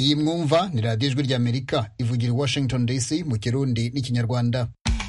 iyi mwumva ni radiyo ijwi ry'amerika ivugira i washington dc mu kirundi n'ikinyarwanda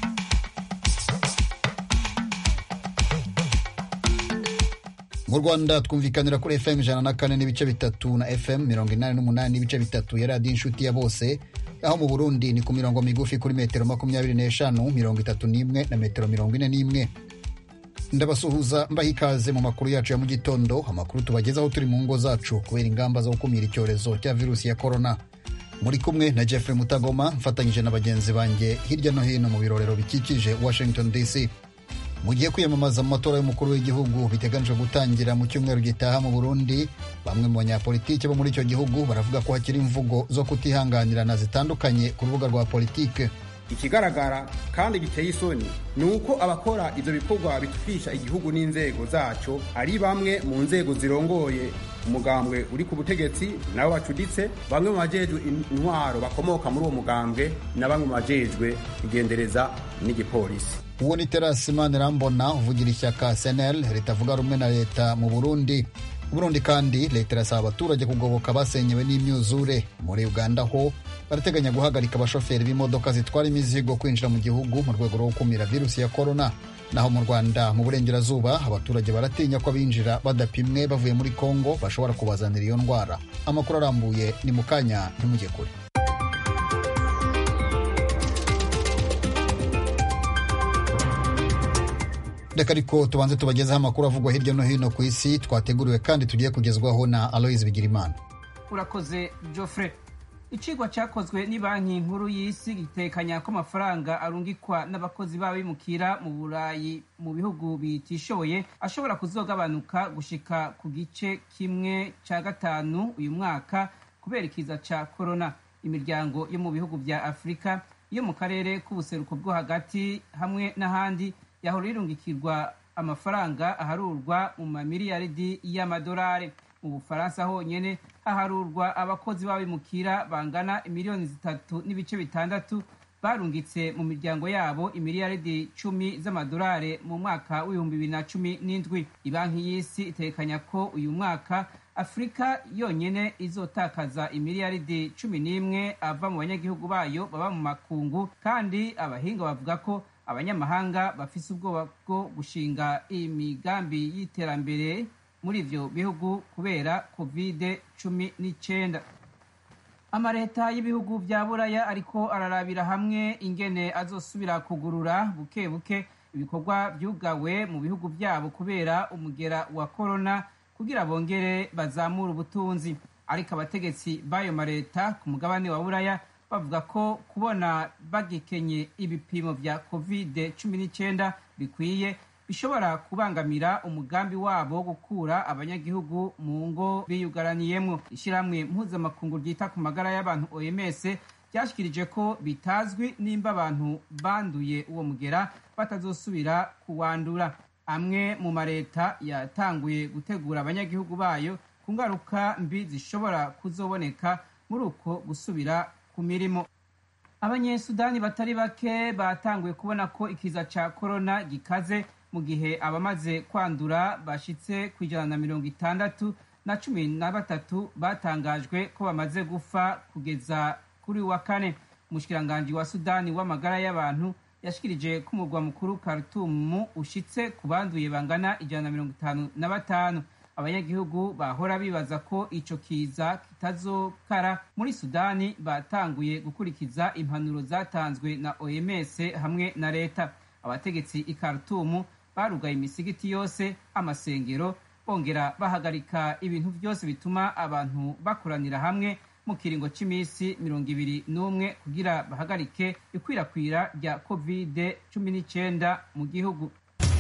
mu rwanda twumvikanira kuri fm ijana na kane n'ibice bitatu na fm mirongo inani n'umunani n'ibice bitatu ya radiyo inshuti ya bose aho mu burundi ni ku mirongo migufi kuri metero makumyabiri n'eshanu mirongo itatu n'imwe na metero mirongo ine n'imwe ndabasuhuza mbaha ikaze mu makuru yacu ya mu gitondo amakuru tubagezaho turi mu ngo zacu kubera ingamba zo gukumira icyorezo cya virusi ya korona muri kumwe na jeffrey mutagoma mfatanyije na bagenzi banjye hirya no hino mu birorero bikikije washington dc mu gihe kwiyamamaza mu matora y'umukuru w'igihugu biteganijwe gutangira mu cyumweru gitaha mu burundi bamwe mu banyapolitiki bo muri icyo gihugu baravuga ko hakiri imvugo zo kutihanganirana zitandukanye ku rubuga rwa politike ikigaragara kandi giteye isoni ni uko abakora ivyo bikorwa bitwisha igihugu n'inzego zaco ari bamwe mu nzego zirongoye umugambwe uri ku butegetsi nabo bacuditse bamwe mu bajejwe intwaro bakomoka muri uwo mugambwe na bamwe mu bajejwe igendereza n'igipolisi uwo ni terasi manirambona uvugira ishyaka senel ritavuga rumwe na leta mu burundi burundi kandi leta irasaba abaturage kugoboka basenyewe n'imyuzure muri uganda ho barateganya guhagarika abashoferi b'imodoka zitwara imizigo kwinjira mu gihugu mu rwego rwo gukumira virusi ya korona naho mu rwanda mu burengerazuba abaturage baratinya ko abinjira badapimwe bavuye muri kongo bashobora kubazanira iyo ndwara amakuru arambuye ni mu kanya ntimujye kure reka ariko tubanze tubagezeho amakuru avugwa hirya no hino ku isi twateguriwe kandi tugiye kugezwaho na aloise bigirimana urakoze joffre icigwa cyakozwe ni banki nkuru y'isi gitekanya ko amafaranga arungikwa n'abakozi b'abimukira mu burayi mu bihugu bitishoboye ashobora kuzogabanuka gushika ku gice kimwe cya gatanu uyu mwaka kubera ikiza cya korona imiryango yo mu bihugu bya afurika yo mu karere k'ubuseruko bwo hagati hamwe n'ahandi yahora irungikirwa amafaranga aharurwa mu mamiliyaridi y'amadolari mu bufaransa honyine haharurwa abakozi b'abimukira bangana miliyoni zitatu n'ibice bitandatu barungitse mu miryango yabo imiliyaridi cumi z'amadolari mu mwaka w'ibihumbi bibiri na cumi n'indwi ibanki y'isi itekanya ko uyu mwaka afurika yonyine izotakaza imiliyaridi cumi n'imwe ava mu banyagihugu bayo baba mu makungu kandi abahinga bavuga ko abanyamahanga bafise ubwoba bwo gushinga imigambi y'iterambere muri ivyo bihugu kubera covid cumi n'icyenda amaleta y'ibihugu vya buraya ariko ararabira hamwe ingene azosubira kugurura buke buke ibikorwa vyugawe mu bihugu vyabo kubera umugera wa korona kugira bongere bazamura ubutunzi ariko abategetsi b'ayo maleta ku mugabane wa buraya bavuga ko kubona bagikenye ibipimo vya covid cumi n'icyenda bikwiye bishobora kubangamira umugambi wabo wo gukura abanyagihugu mu ngo biyugaraniyemwo ishyirahamwe mpuzamakungu ryita ku magara y'abantu oms ryashikirije ko bitazwi nimba abantu banduye uwo mugera batazosubira kuwandura amwe mu mareta yatanguye gutegura abanyagihugu bayo ku ngaruka mbi zishobora kuzoboneka muri uko gusubira ku mirimo abanyesudani batari bake batanguye kubona ko ikiza ca korona gikaze mu gihe abamaze kwandura bashitse ku ijana na mirongo itandatu na cumi na batatu batangajwe ko bamaze gufa kugeza kuri wa kane umushikiranganji wa sudani w'amagara y'abantu yashikirije ko umurwa mukuru Khartoum ushitse ku banduye bangana ijana na mirongo itanu na batanu abanyagihugu bahora bibaza ko ico kiza kitazokara muri sudani batanguye gukurikiza impanuro zatanzwe na oms hamwe na leta abategetsi i Khartoum barugaye imisigiti yose amasengero bongera bahagarika ibintu byose bituma abantu bakoranira hamwe mu kiringo cy'iminsi mirongo ibiri n'umwe kugira bahagarike ikwirakwira rya covid cumi n'icyenda mu gihugu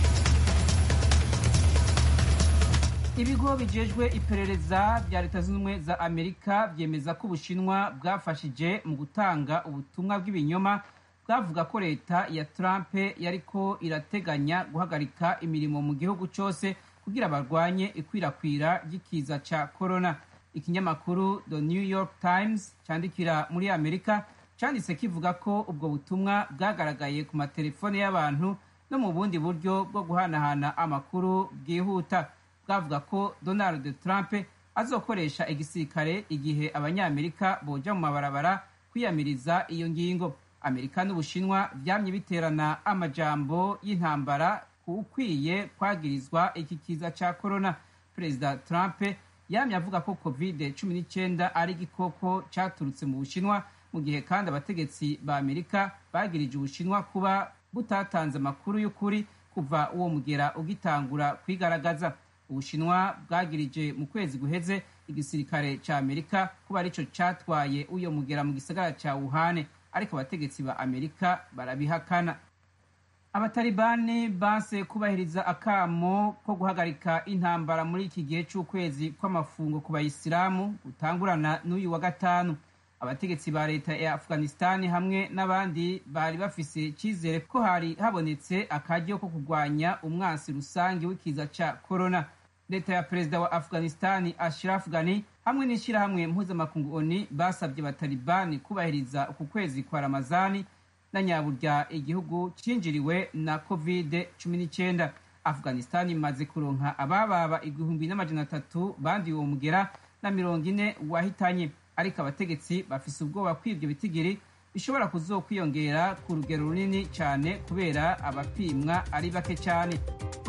ibigo bijejwe iperereza bya leta zunze ubumwe za amerika byemeza ko ubushinwa bwafashije mu gutanga ubutumwa bw'ibinyoma bwavuga ko leta ya trump yariko irateganya guhagarika imirimo mu gihugu cyose kugira barwanye ikwirakwira ry'ikiza cya corona ikinyamakuru the new york times cyandikira muri amerika cyanditse kivuga ko ubwo butumwa bwagaragaye ku matelefone y'abantu no mu bundi buryo bwo guhanahana amakuru bwihuta bwavuga ko donald trump azokoresha igisirikare igihe abanyamerika boja mu mabarabara kwiyamiriza iyo ngingo amerika n'ubushinwa vyamye biterana amajambo y'intambara ukwiye kwagirizwa iki kiza ca corona perezida trump yamye avuga ko covid 19 ari igikoko caturutse mu bushinwa mu gihe kandi abategetsi ba amerika bagirije ubushinwa kuba butatanze amakuru y'ukuri kuva uwo mugera ugitangura kwigaragaza ubushinwa bwagirije mu kwezi guheze igisirikare ca amerika kuba arico catwaye uyo mugera mu gisagara ca wuhane ariko abategetsi ba amerika barabihakana abatalibani banse kubahiriza akamo ko guhagarika intambara muri iki gihe c'ukwezi kw'amafungo ku bayisilamu gutangurana n'uyu wa gatanu abategetsi ba leta ya afghanistani hamwe n'abandi bari bafise icizere ko hari habonetse akaryo ko kurwanya umwansi rusange w'ikiza ca corona leta ya perezida wa afghanistani ashraf ghani hamwe n'ishyirahamwe mpuzamakungu oni basabye abatalibani kubahiriza uku kwezi kwa ramazani na nyaburya igihugu cinjiriwe na covid 19 afghanistan imaze kuronka abababa igihumbi n'amajana atatu banduye uwo mugera na mirongo ine wahitanye ariko abategetsi bafise ubwoba ko ivyo bitigiri bishobora kuzokwiyongera ku rugero runini cyane kubera abapimwa ari bake cyane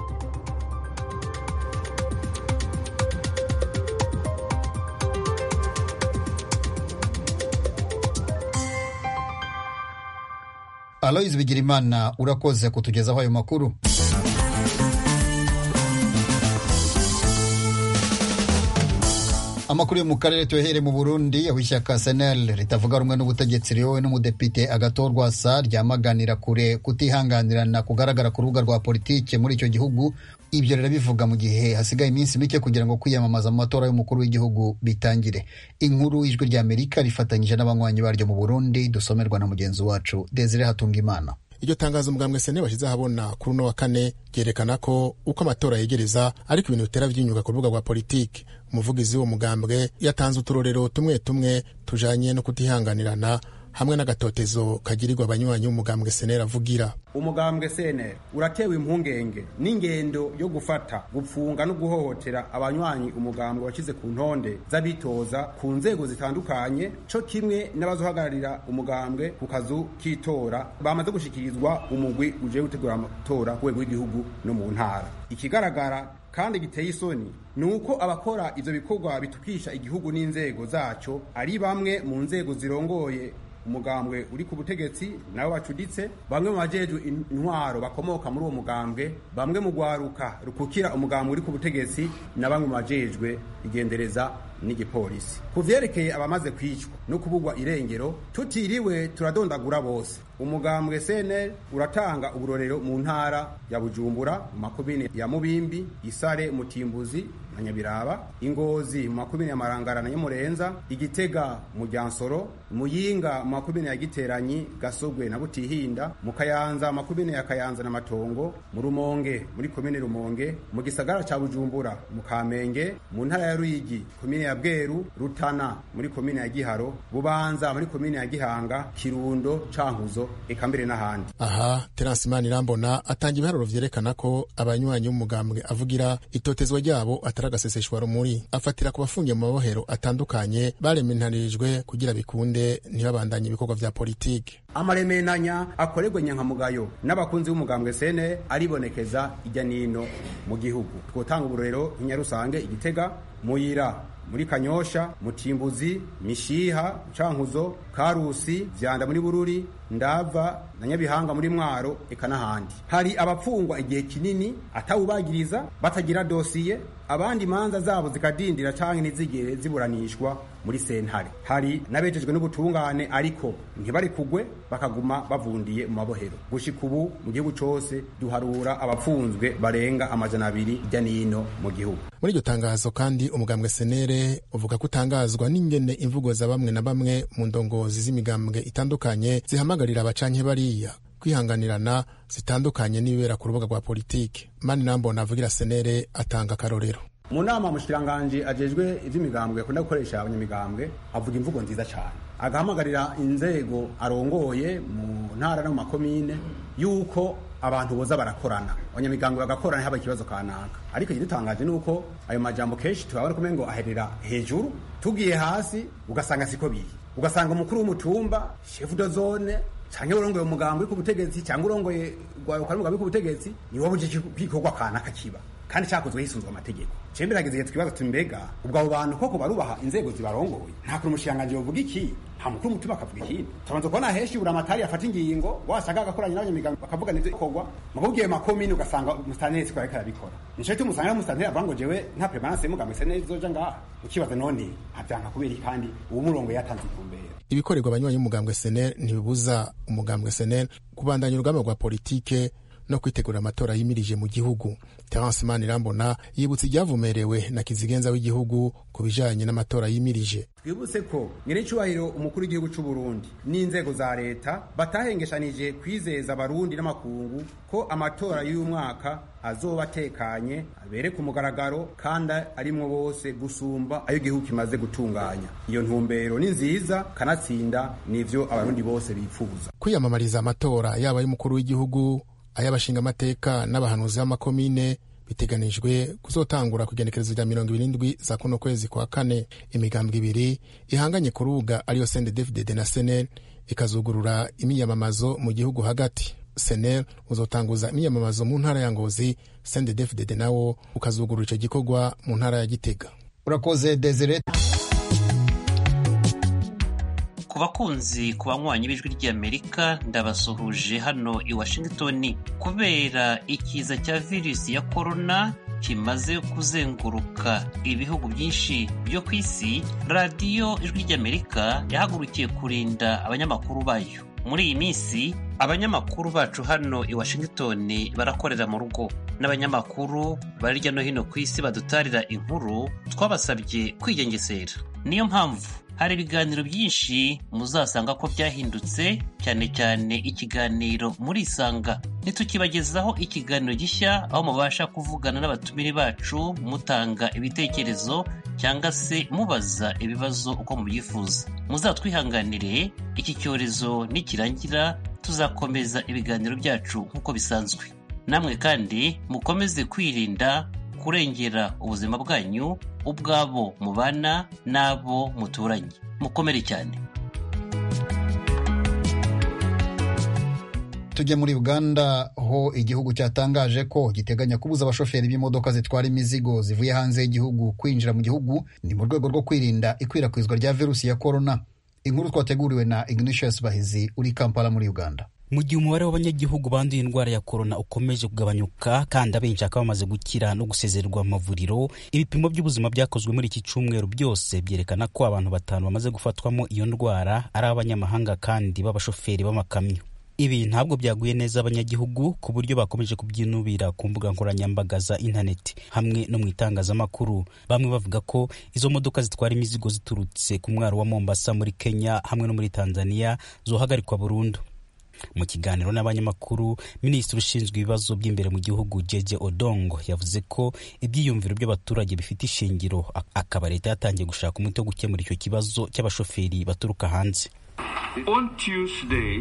aloyizi bigirimana urakoze kutugezaho ayo makuru amakuru yo mu karere tuyahere mu burundi aho ishyaka senel ritavuga rumwe n'ubutegetsi riyowe n'umudepite agatorwa sa ryamaganira kure kutihanganirana kugaragara ku rubuga rwa politike muri icyo gihugu ibyo rirabivuga mu gihe hasigaye iminsi mike kugira ngo kwiyamamaza mu matora y'umukuru w'igihugu bitangire inkuru ijwi rya amerika rifatanyije n'abanywanyi baryo mu burundi dusomerwa na mugenzi wacu desire hatungimana iryo tangazo umugambwe sene bashyize ahabona kuri uno wa kane ryerekana ko uko amatora yegereza ariko ibintu bitera by'inyuga ku rubuga rwa politiki umuvugizi w'uwo mugambwe yatanze uturorero tumwe tumwe tujanye no kutihanganirana hamwe n'agatotezo kagirirwa abanywanyi b'umugambwe senera avugira umugambwe senera uratewe impungenge n'ingendo yo gufata gupfunga no guhohotera abanywanyi umugambwe washyize ku ntonde z'abitoza ku nzego zitandukanye co kimwe n'abazohagararira umugambwe ku kazu k'itora bamaze gushikirizwa umugwi uje gutegura amatora ku rwego rw'igihugu no mu ntara ikigaragara kandi giteye isoni ni uko abakora ivyo bikorwa bitukisha igihugu n'inzego zaco ari bamwe mu nzego zirongoye umugambwe uri ku butegetsi nabo bacuditse bamwe mu bajejwe intwaro bakomoka muri uwo mugambwe bamwe mu gwaruka rukukira umugambwe uri ku butegetsi na bamwe mu bajejwe igendereza n'igipolisi ku vyerekeye abamaze kwicwa no kubugwa irengero tutiriwe turadondagura bose umugambwe CNL uratanga uburorero mu ntara ya Bujumbura mu makomine ya Mubimbi Isare Mutimbuzi na Nyabiraba Ingozi mu makomine ya Marangara na Nyamurenza Igitega mu Ryansoro Muyinga mu makomine ya Giteranyi Gasogwe na Butihinda mu Kayanza makomine ya Kayanza na Matongo mu Rumonge muri komine Rumonge mu gisagara ca Bujumbura mu Kamenge mu ntara ya Ruyigi komine ya Bweru Rutana muri komine ya Giharo Bubanza muri komine ya Gihanga Kirundo Cankuzo eka mbere n'ahandi aha terence manirambona atanga ibiharuro vyerekana ko abanywanyi b'umugambwe avugira itotezwa ryabo atari agaseseshwa rumuri afatira ku bafungiye mu mabohero atandukanye barementarijwe kugira bikunde ntibabandanye ibikorwa vya politike amaremenanya akorerwa nyankamugayo n'abakunzi b'umugambwe sene aribonekeza ijya nino mu gihugu twotanga uburorero nk'inyarusange igitega muyira muri kanyosha mutimbuzi mishiha cankuzo karusi vyanda muri bururi ndava na nyabihanga muri mwaro eka n'ahandi hari abapfungwa igihe kinini atawubagiriza batagira dosiye abandi imanza zabo zikadindira canke ntizigere ziburanishwa muri sentare hari n'abejejwe n'ubutungane ariko ntibari kugwe bakaguma bavundiye mu mabohero gushika ubu mu gihugu cose duharura abapfunzwe barenga amajana abiri hirya n'ino mu gihugu muri iryo tangazo kandi umugambwe senere uvuga ko utangazwa n'ingene imvugo za bamwe na bamwe mu ndongozi z'imigambwe itandukanye zihamagarira abacanke bariya kwihanganirana zitandukanye n'ibibera ku rubuga rwa politike mani nambona avugira senere atanga akarorero mu nama mushikiranganje ajejwe ivy'imigambwe akunda gukoresha abanyamigambwe avuga imvugo nziza cyane agahamagarira inzego arongoye mu ntara no mu makomine yuko abantu boza barakorana abanyamigambwe bagakorana haba ikibazo kanaka ariko igidutangaje ni uko ayo majambo kenshi turabona kumenya ngo aherera hejuru tugiye hasi ugasanga siko biri ugasanga umukuru w'umutumba chef de zone canke urongoye umugambi ku butegetsi cyangwa urongoye rwaruka n'umugambi ku butegetsi ni wowe uje kwikorwa kanaka kiba kandi cyakozwe hisunzwe amategeko cembe rageze igihe twibaza tuti mbega ubwo abo bantu koko barubaha inzego zibarongoye nta kuntu umushikiranganji yovuga iki nta mukuru w'umutima akavuga ikindi tubanza kubona henshi buri amatari yafata ingingo wasanga agakoranye n'abanyamigambi bakavuga nivyo ikorwa mugo ugiye makomine ugasanga umusitanteri siko ariko arabikora nico gituma usanga n'umusitanteri avuga ngo jewe nta permanence y'umugambi sene izoja ngaha ukibaza none avyanka kubera iki kandi uwo murongo yatanze ikumbere ibikorerwa abanywanyi b'umugambwe senel ntibibuza umugambwe senel kubandanya urugamba rwa politike no kwitegura amatora yimirije mu gihugu terence manirambona yibutsa ibyavumerewe na kizigenza w'igihugu ku bijanye n'amatora yimirije twibutse ko nyir'icyubahiro umukuru w'igihugu cy'u Burundi n'inzego za leta batahengeshanije kwizeza abarundi n'amakungu ko amatora y'uyu mwaka azoba atekanye abere ku mugaragaro kandi arimwo bose gusumba ayo igihugu kimaze gutunganya iyo ntumbero ni nziza kanatsinda nivyo abarundi bose bifuza kwiyamamariza amatora yaba y'umukuru w'igihugu ay'abashingamateka n'abahanuzi b'amakomine biteganijwe kuzotangura ku igenekerezo rya mirongo ibiri n'indwi za kuno kwezi kwa kane imigambwe ibiri ihanganye ku rubuga ariyo sendedefdede na senel ikazugurura imiyamamazo mu gihugu hagati senel uzotanguza imiyamamazo mu ntara ya ngozi sendedefdede nawo ukazugurura icyo gikorwa mu ntara ya gitega urakoze desire ku bakunzi ku banywanyi b'ijwi ry'amerika ndabasuhuje hano i washington kubera ikiza cya virusi ya korona kimaze kuzenguruka ibihugu byinshi byo ku isi radiyo ijwi ry'amerika yahagurukiye kurinda abanyamakuru bayo muri iyi minsi abanyamakuru bacu hano i washington barakorera mu rugo n'abanyamakuru bari hirya no hino ku isi badutarira inkuru twabasabye kwigengesera niyo mpamvu hari ibiganiro byinshi muzasanga ko byahindutse cyane cyane ikiganiro muri isanga ntitukibagezaho ikiganiro gishya aho mubasha kuvugana n'abatumire bacu mutanga ibitekerezo cyangwa se mubaza ibibazo uko mubyifuza muzatwihanganire iki cyorezo nikirangira tuzakomeza ibiganiro byacu nk'uko bisanzwe namwe kandi mukomeze kwirinda kurengera ubuzima bwanyu ubwabo mubana n'abo muturanye mukomere cyane tujye muri uganda ho igihugu cyatangaje ko giteganya kubuza abashoferi b'imodoka zitwara imizigo zivuye hanze y'igihugu kwinjira mu gihugu ni mu rwego rwo kwirinda ikwirakwizwa rya virusi ya korona inkuru twateguriwe na ignatius bahizi uri kampala muri uganda mu gihe umubare w'abanyagihugu banduye indwara ya korona ukomeje kugabanyuka kandi abenshi bakaba bamaze gukira no gusezererwa mu mavuriro ibipimo by'ubuzima byakozwe muri iki cyumweru byose byerekana ko abantu batanu bamaze gufatwamo iyo ndwara ari abanyamahanga kandi b'abashoferi b'amakamyo ibi ntabwo byaguye neza abanyagihugu ku buryo bakomeje kubyinubira ku mbuga nkoranyambaga za interineti hamwe no mu itangazamakuru bamwe bavuga ko izo modoka zitwara imizigo ziturutse ku mwaro wa mombasa muri kenya hamwe no muri tanzania zohagarikwa burundu mu kiganiro n'abanyamakuru minisitiri ushinzwe ibibazo by'imbere mu gihugu jeje odongo yavuze ko ibyiyumviro by'abaturage bifite ishingiro akaba leta yatangiye gushaka umuti wo gukemura icyo kibazo cy'abashoferi baturuka hanze On Tuesday,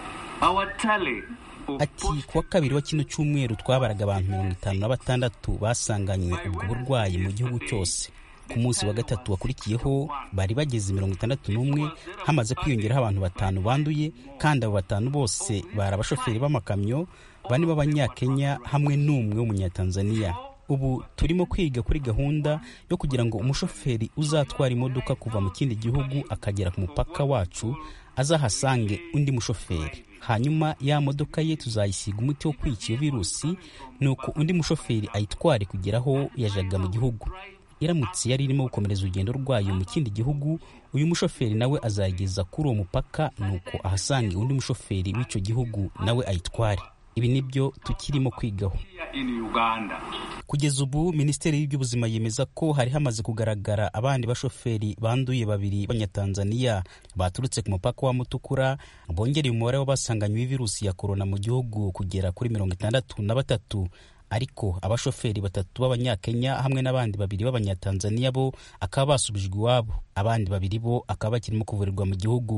our tally of ati kuwa kabiri wa kino cyumweru twabaraga abantu mirongo itanu na batandatu basanganywe ubwo burwayi mu gihugu cyose ku munsi wa gatatu wakurikiyeho bari bageze mirongo itandatu n'umwe hamaze kwiyongeraho abantu batanu banduye kandi abo batanu bose bari abashoferi b'amakamyo bane b'abanyakenya hamwe n'umwe w'umunyatanzaniya ubu turimo kwiga kuri gahunda yo kugira ngo umushoferi uzatwara imodoka kuva mu kindi gihugu akagera ku mupaka wacu azahasange undi mushoferi hanyuma ya modoka ye tuzayisiga umuti wo kwica iyo virusi nuko undi mushoferi ayitware kugera aho yajaga mu gihugu iramutse yari irimo gukomereza urugendo rwayo mu kindi gihugu uyu mushoferi nawe azayigeza kuri uwo mupaka nuko ahasange undi mushoferi w'icyo gihugu nawe ayitware ibi nibyo tukirimo kwigaho here in Uganda. kugeza ubu minisiteri y'ubuzima yemeza ko hari hamaze kugaragara abandi bashoferi banduye babiri b'abanyatanzaniya baturutse ku mupaka wa mutukura bongereye umubare w'abasanganywe virusi ya korona mu gihugu kugera kuri mirongo itandatu na batatu ariko abashoferi batatu b'abanyakenya hamwe n'abandi babiri b'abanyatanzaniya bo akaba basubijwe iwabo abandi babiri bo akaba bakirimo kuvurirwa mu gihugu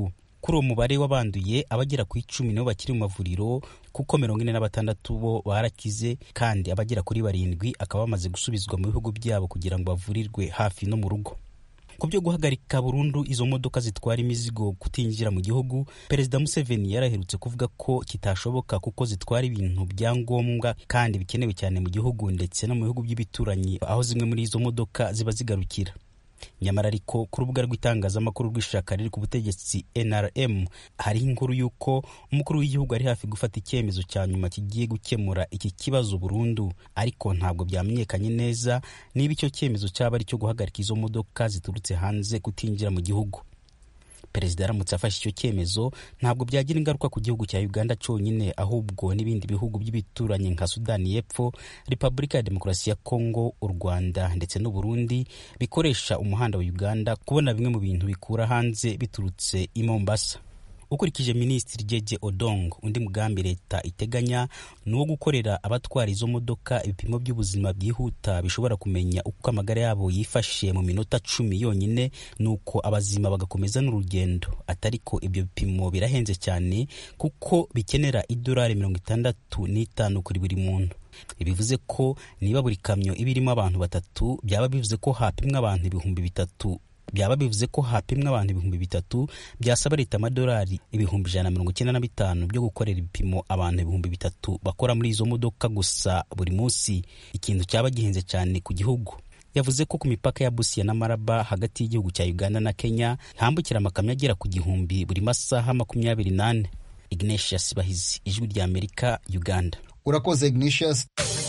kuri uwo mubare w'abanduye abagera ku icumi nibo bakiri mu mavuriro kuko mirongo ine na batandatu bo barakize kandi abagera kuri barindwi akaba bamaze gusubizwa mu bihugu byabo kugira ngo bavurirwe hafi no mu rugo ku byo guhagarika burundu izo modoka zitwara imizigo kutinjira mu gihugu perezida museveni yaraherutse kuvuga ko kitashoboka kuko zitwara ibintu bya ngombwa kandi bikenewe cyane mu gihugu ndetse no mu bihugu by'ibituranyi aho zimwe muri izo modoka ziba zigarukira nyamara ariko ku rubuga rw'itangazamakuru rw'ishyaka riri ku butegetsi nrm hariho inkuru y'uko umukuru w'igihugu ari hafi gufata icyemezo cya nyuma kigiye gukemura iki kibazo burundu ariko ntabwo byamenyekanye neza niba icyo cyemezo cyaba ari icyo guhagarika izo modoka ziturutse hanze kutinjira mu gihugu perezida aramutse afashe icyo cyemezo ntabwo byagira ingaruka ku gihugu cya uganda cyonyine ahubwo n'ibindi bihugu by'ibituranyi nka sudani y'epfo repubulika ya demokarasi ya kongo u rwanda ndetse n'u burundi bikoresha umuhanda wa uganda kubona bimwe mu bintu bikura hanze biturutse i mombasa ukurikije minisitiri jeje odong undi mugambi leta iteganya ni uwo gukorera abatwara izo modoka ibipimo by'ubuzima byihuta bishobora kumenya uko amagara yabo yifashe mu minota cumi yonyine nuko abazima bagakomeza n'urugendo atari ko ibyo bipimo birahenze cyane kuko bikenera idolari mirongo itandatu n'itanu kuri buri muntu bivuze ko niba buri kamyo iba irimo abantu batatu byaba bivuze ko hapimwa abantu ibihumbi bitatu byaba bivuze ko hapimwa abantu ibihumbi bitatu byasaba leta amadolari ibihumbi ijana na mirongo icyenda na bitanu byo gukorera ibipimo abantu ibihumbi bitatu bakora muri izo modoka gusa buri munsi ikintu cyaba gihenze cyane ku gihugu yavuze ko ku mipaka ya busiya na maraba hagati y'igihugu cya uganda na kenya hambukira amakamyo agera ku gihumbi buri masaha makumyabiri n'ane ignatius bahizi ijwi rya amerika uganda urakoze ignatius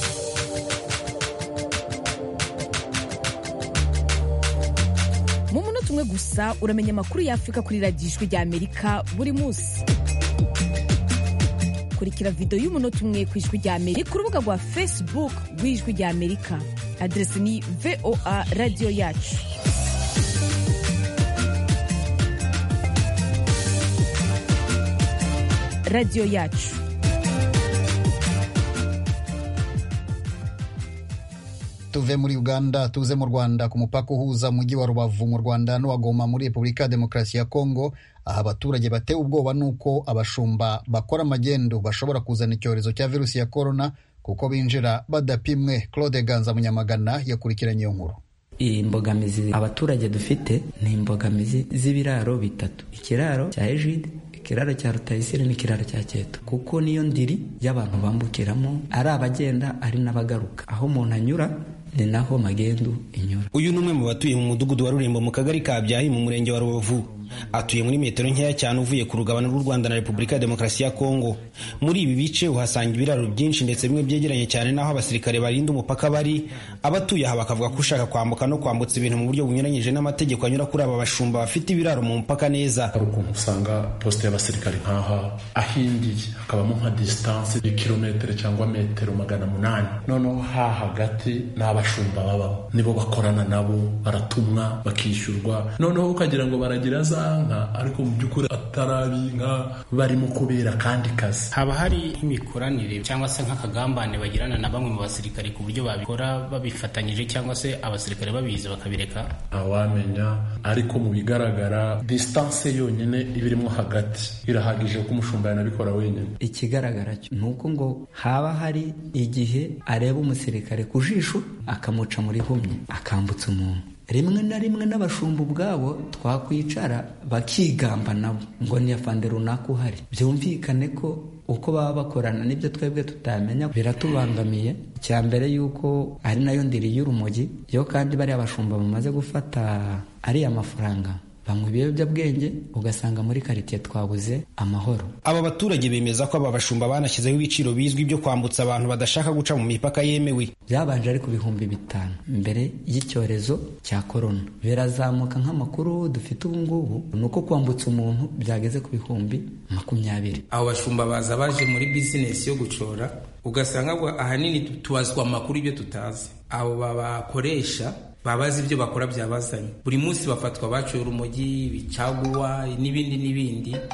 mu munota umwe gusa uramenya amakuru y'afurika kuri radiyo ijwi rya amerika buri munsi kurikira videwo y'umunota umwe ku ijwi rya amerika ku rubuga rwa facebook rw'ijwi rya amerika aderesi ni voa radiyo yacu radiyo yacu tuve muri uganda tuze mu rwanda ku mupaka uhuza umujyi wa rubavu mu rwanda n'uwa goma muri repubulika ya demokarasi ya kongo aha abaturage batewe ubwoba n'uko abashumba bakora amagendo bashobora kuzana icyorezo cya virusi ya korona kuko binjira badapimwe claude ganza munyamagana yakurikiranye iyo nkuru imbogamizi abaturage dufite ni imbogamizi z'ibiraro bitatu ikiraro cya ejide ikiraro cya rutayisire n'ikiraro cya keto kuko niyo ndiri y'abantu bambukiramo ari abagenda ari n'abagaruka aho umuntu anyura ni naho magendu inyura uyu ni umwe mu batuye mu mudugudu wa rurembo mu kagari ka byahi mu murenge wa rubavu atuye muri metero nkeya cyane uvuye ku rugabano rw'u rwanda na repubulika ya demokarasi ya kongo muri ibi bice uhasanga ibiraro byinshi ndetse bimwe byegeranye cyane n'aho abasirikare barinda umupaka bari abatuye aha bakavuga ko ushaka kwambuka no kwambutsa ibintu mu buryo bunyuranyije n'amategeko anyura kuri aba bashumba bafite ibiraro mu mupaka neza hari ukuntu usanga posite y'abasirikare nk'aha ahindiye hakabamo nka disitanse y'ikirometero cyangwa metero magana munani noneho ha hagati ni abashumba babamo nibo bakorana nabo baratumwa bakishyurwa noneho ukagira ngo baragira za nka ariko mu by'ukuri atari inka barimo kubera akandi kazi haba hari imikoranire cyangwa se nk'akagambane bagirana na bamwe mu basirikare ku buryo babikora babifatanyije cyangwa se abasirikare babizi bakabireka ntawamenya ariko mu bigaragara disitanse yonyine iba irimo hagati irahagije ko umushumba yanabikora wenyine ikigaragara cyo ni uko ngo haba hari igihe areba umusirikare ku jisho akamuca muri humye akambutsa umuntu rimwe na rimwe n'abashumba ubwabo twakwicara bakigamba nabo ngo ni afande runaka uhari byumvikane ko uko baba bakorana n'ibyo twebwe tutamenya biratubangamiye icya mbere y'uko ari nayo ndiri y'urumogi yo kandi bariya bashumba bamaze gufata ariya mafaranga banywa ibiyobyabwenge ugasanga muri karitsiye twabuze amahoro aba baturage bemeza ko aba bashumba banashyizeho ibiciro bizwi byo kwambutsa abantu badashaka guca mu mipaka yemewe byabanje ari ku bihumbi bitanu mbere y'icyorezo cya korona birazamuka nk'amakuru dufite ubu ngubu ni uko kwambutsa umuntu byageze ku bihumbi makumyabiri abo bashumba baza baje muri bizinesi yo gucora ugasanga ahanini tubazwa amakuru ibyo tutazi abo babakoresha baba bazi ibyo bakora byabazanye buri munsi bafatwa baciye urumogi bicaguwa n'ibindi n'ibindi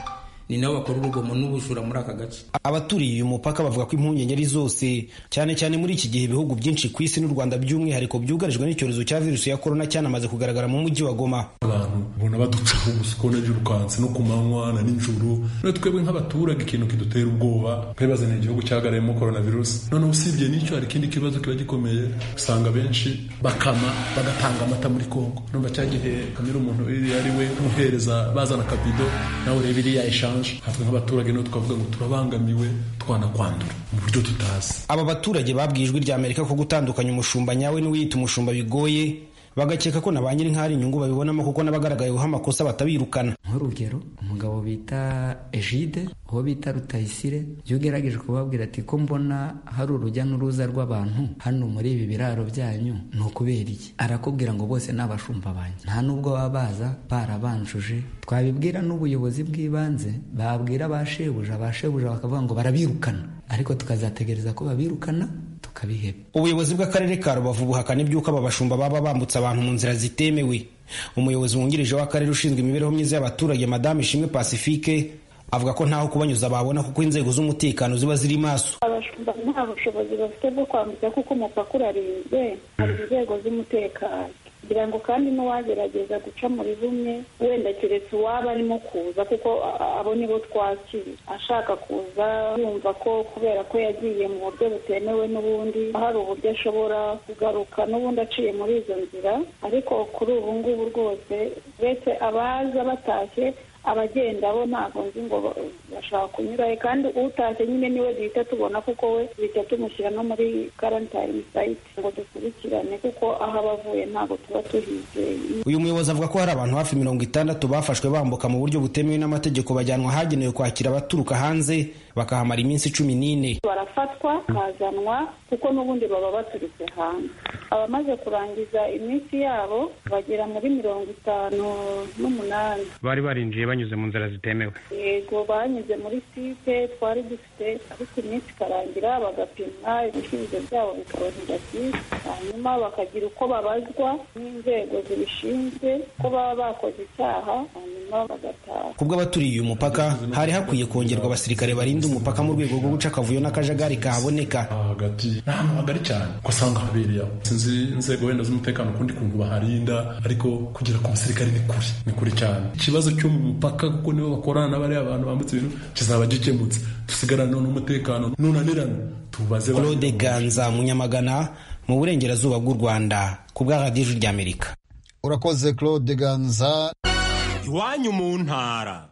ni nabo bakora urugomo n'ubujura muri aka gace abaturiye uyu mupaka bavuga ko impungenge ari zose cyane cyane muri iki gihe ibihugu byinshi ku isi n'u rwanda by'umwihariko byugarijwe n'icyorezo cya virusi ya korona cyanamaze kugaragara mu mujyi wa goma abantu ubona baducaho gusa ukabona birukanse no ku manywa na nijoro none twebwe nk'abaturage ikintu kidutera ubwoba nk'ibazaniye igihugu cyagarayemo coronavirus noneho usibye n'icyo hari ikindi kibazo kiba gikomeye usanga benshi bakama bagatanga amata muri kongo numva cya gihe kamera umuntu iri ari we umuhereza bazana akabido nawe ureba iriya eshanje hatwe nk'abaturage niho tukavuga ngo turabangamiwe twanakwandura mu buryo tutazi aba baturage babwiye ijwi rya amerika ko gutandukanya umushumba nyawe n'uwiyita umushumba bigoye bagakeka ko na ba nyiri nk'ahari inyungu babibonamo kuko n'abagaragayeho amakosa batabirukana nk'urugero umugabo bita ejide uwo bita rutayisire iyo ugerageje kubabwira ati ko mbona hari urujya n'uruza rw'abantu hano muri ibi biraro byanyu ni ukubera iki arakubwira ngo bose ni abashumba banyu nta n'ubwo baba baza barabanjuje twabibwira n'ubuyobozi bw'ibanze babwira ba shebuja ba shebuja bakavuga ngo barabirukana ariko tukazategereza ko babirukana tukabiheba ubuyobozi bw'akarere ka rubavu buhakana iby'uko aba bashumba baba bambutse abantu mu nzira zitemewe umuyobozi wungirije w'akarere ushinzwe imibereho myiza y'abaturage madamu ishimwe pacifique avuga ko ntaho kubanyuza babona kuko inzego z'umutekano ziba ziri maso abashumba nta bushobozi bafite bwo kwambutsa kuko umupaka urarinzwe hari inzego z'umutekano kugira ngo kandi n'uwagerageza guca muri bumwe wenda keretse uwaba arimo kuza kuko abo nibo twakira ashaka kuza yumva ko kubera ko yagiye mu buryo butemewe n'ubundi hari uburyo ashobora kugaruka n'ubundi aciye muri izo nzira ariko kuri ubu ngubu rwose uretse abaza batashye abagenda bo ntabwo nzi ngo bashaka kunyurayo kandi utashye nyine niwe duhita tubona kuko we duhita tumushyira no muri karantayini sayiti ngo dukurikirane kuko aho aba avuye ntabwo tuba tuhizeye uyu muyobozi avuga ko hari abantu hafi mirongo itandatu bafashwe bambuka mu buryo butemewe n'amategeko bajyanwa ahagenewe kwakira abaturuka hanze bakahamara iminsi cumi n'ine barafatwa bakazanwa kuko n'ubundi baba baturutse hanze abamaze kurangiza iminsi yabo bagera muri mirongo itanu n'umunani bari barinjiye banyuze mu nzira zitemewe yego banyuze muri site twari dufite ariko iminsi ikarangira bagapimwa ibisubizo byabo bikaboneka byiza hanyuma bakagira uko babazwa n'inzego zibishinzwe ko baba bakoze icyaha hanyuma bagataha ku bw'abaturiye uyu mupaka hari hakwiye kongerwa abasirikare barinda umupaka mu rwego rwo guca akavuyo n'akajagari kahaboneka hagati ni ahantu hagari cyane ko usanga habereye aho sinzi inzego wenda z'umutekano ukundi kuntu baharinda ariko kugera ku basirikare ni kure ni kure cyane ikibazo cyo mu mupaka kuko nibo bakorana n'abariya abantu bambutse ibintu kizaba gikemutse dusigarane n'umutekano nunanirana tubaze claude ganza munyamagana mu burengerazuba bw'u rwanda ku bwa radiyo ijwi ry'amerika urakoze claude ganza iwanyu mu ntara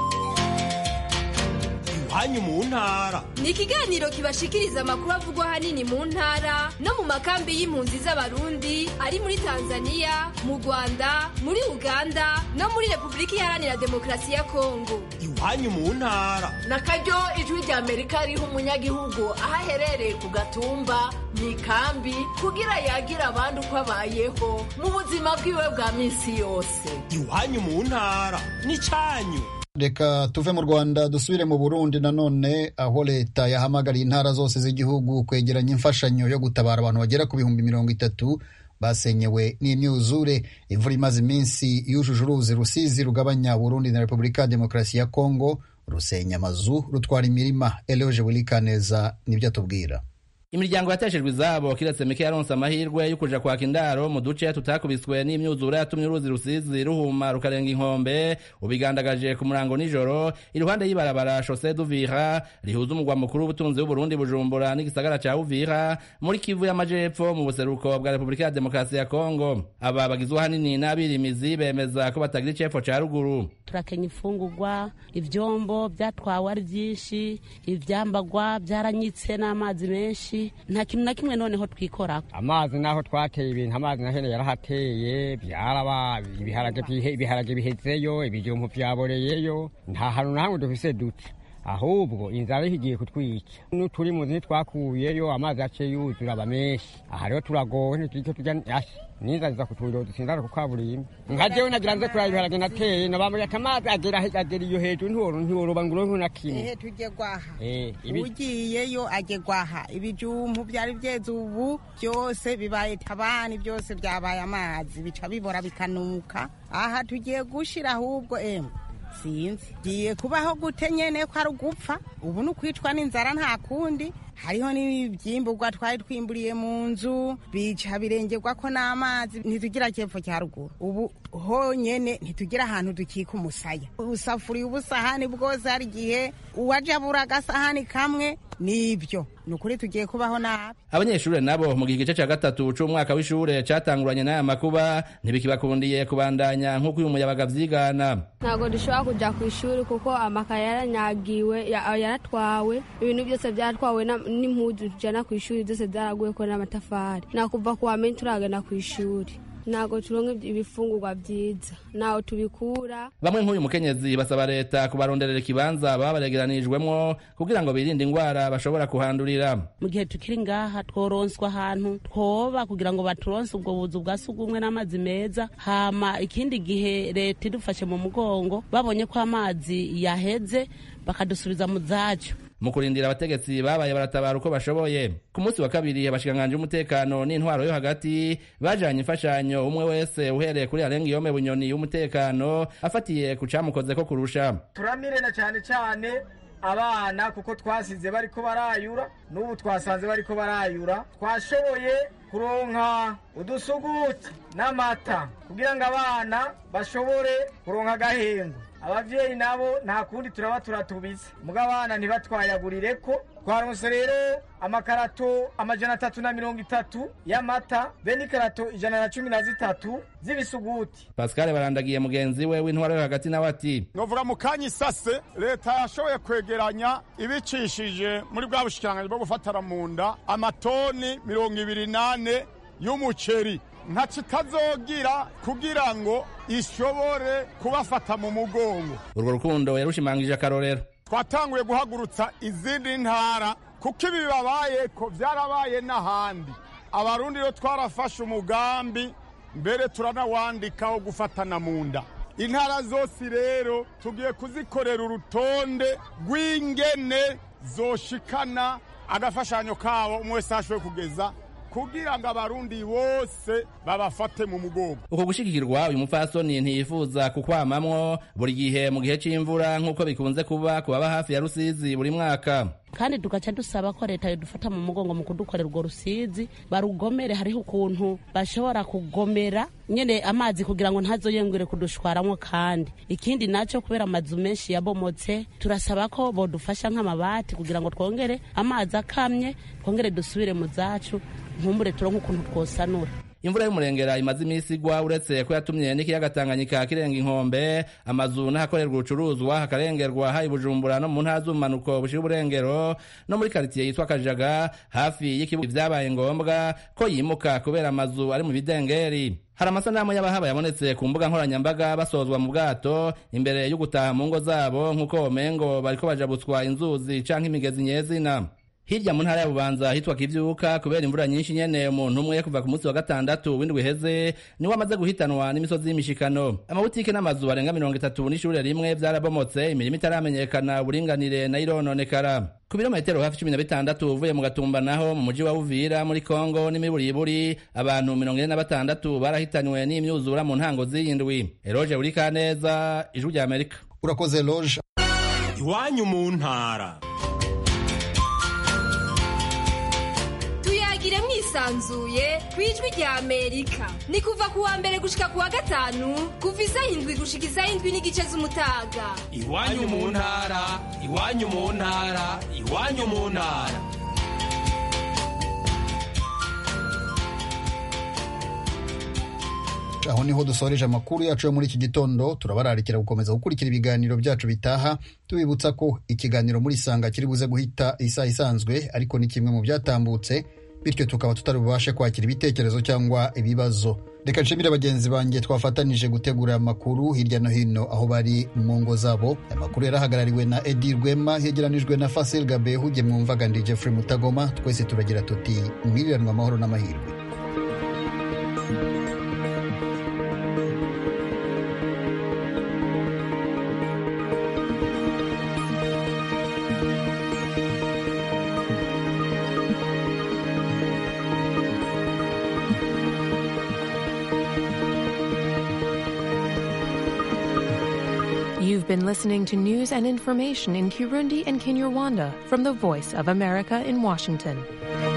iwanyu mu ntara ni ikiganiro kibashikiriza amakuru avugwa ahanini mu ntara no mu makambi y'impunzi z'abarundi ari muri tanzania mu rwanda muri uganda no muri repubulika iharanira demokarasi ya kongo iwanyu mu ntara na karyo ijwi rya amerika riha umunyagihugu aho aherereye ku gatumba mu ikambi kugira yagira abandi uko abayeho mu buzima bwiwe bwa minsi yose iwanyu mu ntara ni cyanyu reka tuve mu rwanda dusubire mu burundi nanone aho leta yahamagariye intara zose z'igihugu kwegeranya imfashanyo yo gutabara abantu bagera ku bihumbi mirongo itatu basenyewe n'imyuzure imvura imaze iminsi yujuje uruzi rusizi rugabanya burundi na repubulika ya demokarasi ya kongo rusenya amazu rutwara imirima eloge burikaneza nibyo atubwira imiryango yateshejwe izabo kiretse mike yaronse amahirwe yo kuja kwaka indaro mu duce tutakubiswe n'imyuzure yatumye uruzi rusizi ruhuma rukarenga inkombe ubigandagaje ku murango nijoro iruhande y'ibarabara Chaussée d'Uvira rihuza umugwa mukuru w'ubutunzi w'Uburundi Bujumbura n'igisagara ca Uvira muri Kivu y'amajepfo mu buseruko bwa Repubulika ya Demokarasi ya Kongo aba bagizwe ahanini n'abirimizi bemeza ko batagira icepfo ca ruguru turakenya imfungurwa ivyombo byatwawe ari byinshi ivyambagwa byaranyitse n'amazi menshi nta kintu na kimwe noneho twikora amazi naho twateye ibintu amazi na hene yarahateye byaraba ibiharage bihezeyo ibijumbu vyaboreyeyo nta hantu na hamwe dufise duti ahubwo inzara igiye kutwica n'uturi mu nzu twakuyeyo amazi yaciye yuzura aba menshi aha rero turagowe ntitujye tujya n'inzara ziza kutwira dusinzara ku kaburimbo nka jewe nagira nze kuraba ibiharage nateye nabambwiye ati amazi agera agera iyo hejuru ntiworo ntiworoba ngo uronke na kimwe ehe tujye gwaha ugiyeyo ajye gwaha ibijumbu byari byeze ubu byose bibaye tabani byose byabaye amazi bica bibora bikanuka aha tugiye gushira ahubwo emwe sinzi giye kubaho gute nyene ko ari ugupfa ubu ni ukwicwa n'inzara nta kundi hariho n'ibyimburwa twari twimburiye mu nzu bica birengerwa ko n'amazi ntitugira cyepfo cya ruguru ubu honyene ntitugira ahantu dukika umusaya usafuriye ubusahani bwose hari igihe uwaje abura agasahani kamwe nibyo ni ukuri tugiye kubaho nabi abanyeshuri nabo mu gihe igice cya gatatu c'umwaka w'ishure catanguranye n'aya makuba ntibikibakundiye kubandanya nk'uko uyu muyabaga vyigana ntabwo dushobora kuja ku ishuri kuko amakaye yaranyagiwe ya- yaratwawe ibintu byose byatwawe na- n'impuzu tujana ku ishuri byose byaraguyeko n'amatafari nakuva ku wamenye turagenda ku ishuri ntabwo turonka ibifungurwa byiza ntaho tubikura bamwe nk'uyu mukenyezi basaba leta kubaronderera ikibanza baba baregeranijwemwo kugira ngo birinde ingwara bashobora kuhandurira mu gihe tukiri ngaha tworonswa ahantu twoba kugira ngo baturonse ubwo buzu bwa sugumwe n'amazi meza hama ikindi gihe leta idufashe mu mugongo babonye ko amazi yaheze bakadusubiza mu zacu mu kurindira abategetsi babaye baratabara uko bashoboye ku munsi wa kabiri abashikanganje umutekano n'intwaro yo hagati bajanye imfashanyo umwe wese uhereye kuri arenga iyome bunyoni y'umutekano afatiye ku camukozeko kurusha turamire na cyane cyane abana kuko twasize bariko barayura n'ubu twasanze bariko barayura twashoboye kuronka udusuguti n'amata kugira ngo abana bashobore kuronka agahengo abavyeyi nabo nta kundi turaba turatubiza muga abana ntibatwayagurire ko twaronse rero amakarato amajana atatu na mirongo itatu y'amata be n'ikarato ijana na cumi na zitatu z'ibisuguti pascal barandagiye mugenzi we w'intwaro yo hagati nawe ati novuga mu kanya isase leta yashoboye kwegeranya ibicishije muri bwa bushikiranganji bwo gufatara mu nda amatoni mirongo ibiri nane y'umuceri ntaco itazogira kugira ngo ishobore kubafata mu mugongo urwo rukundo yarushimangije akarorero twatanguye guhagurutsa izindi ntara kuko ibi bibabaye ko byarabaye n'ahandi abarundi rero twarafashe umugambi mbere turanawandika wo gufatana mu nda intara zose rero tugiye kuzikorera urutonde rw'ingene zoshikana agafashanyo kabo umwe wese ashoboye kugeza kugira ngo abarundi bose babafate mu mugongo uko gushigikirwa uyu mupfasoni ntiyifuza kukwamamwo buri gihe mu gihe c'imvura nk'uko bikunze kuba ku baba hafi ya rusizi buri mwaka kandi tugaca dusaba ko leta yodufata mu mugongo mu kudukorera urwo rusizi barugomere hariho ukuntu bashobora kugomera nyene amazi kugira ngo ntazoyengere kudushwaramwo kandi ikindi naco kubera amazu menshi yabomotse turasaba ko bodufasha nk'amabati kugira ngo twongere amazi akamye twongere dusubire mu zacu nkumbure turonke ukuntu twosanura imvura y'umurengera imaze iminsi igwa uretse ko yatumye n'ikiyaga tanganyika kirenga inkombe amazu n'ahakorerwa ubucuruzwa hakarengerwa hari bujumbura no mu ntara z'ubumanuko bushira uburengero no muri karitsiye yitwa kajaga hafi y'ikibuga vyabaye ngombwa ko yimuka kubera amazu ari mu bidengeri hari amasanamu y'abahaba yabonetse ku mbuga nkoranyambaga basozwa mu bwato imbere yo gutaha mu ngo zabo nk'uko womengo bariko bajabutswa inzuzi canke imigezi nyezina hirya mu ntara ya bubanza hitwa kivyuka kubera imvura nyinshi nyene umuntu umwe kuva ku munsi wa gatandatu w'indwi iheze niwe amaze guhitanwa n'imisozi y'imishikano amabutike n'amazu arenga mirongo itatu n'ishure rimwe vyarabomotse imirimo itaramenyekana uburinganire nayo irononekara ku birometero hafi cumi na bitandatu uvuye mu gatumba naho mu muji wa uvira muri kongo n'imiburiburi abantu mirongo ine na batandatu barahitanywe n'imyuzura mu ntango z'iyindwi eroje urikaneza ijwi rya amerika urakoze loge iwanyu mu ntara tuyagire mwisanzuye ku ijwi rya amerika ni kuva ku wa mbere gushika ku wa gatanu kuva isaha indwi gushika isaha indwi n'igice z'umutaga iwanyu mu ntara iwanyu mu ntara iwanyu mu ntara aho niho dusoreje amakuru yacu yo muri iki gitondo turabararikira gukomeza gukurikira ibiganiro byacu bitaha tubibutsa ko ikiganiro muri sanga kiri buze guhita isaha isanzwe ariko ni kimwe mu byatambutse bityo tukaba tutari bubashe kwakira ibitekerezo cyangwa ibibazo reka nshimire bagenzi banjye twafatanije gutegura amakuru hirya no hino aho bari mu ngo zabo amakuru yarahagarariwe na edi rwema yegeranijwe na fasil gabe huge mwumvaga ndi jeffrey mutagoma twese turagira tuti mwiriranwa amahoro n'amahirwe You've been listening to news and information in Kirundi and Kinyarwanda from the Voice of America in Washington.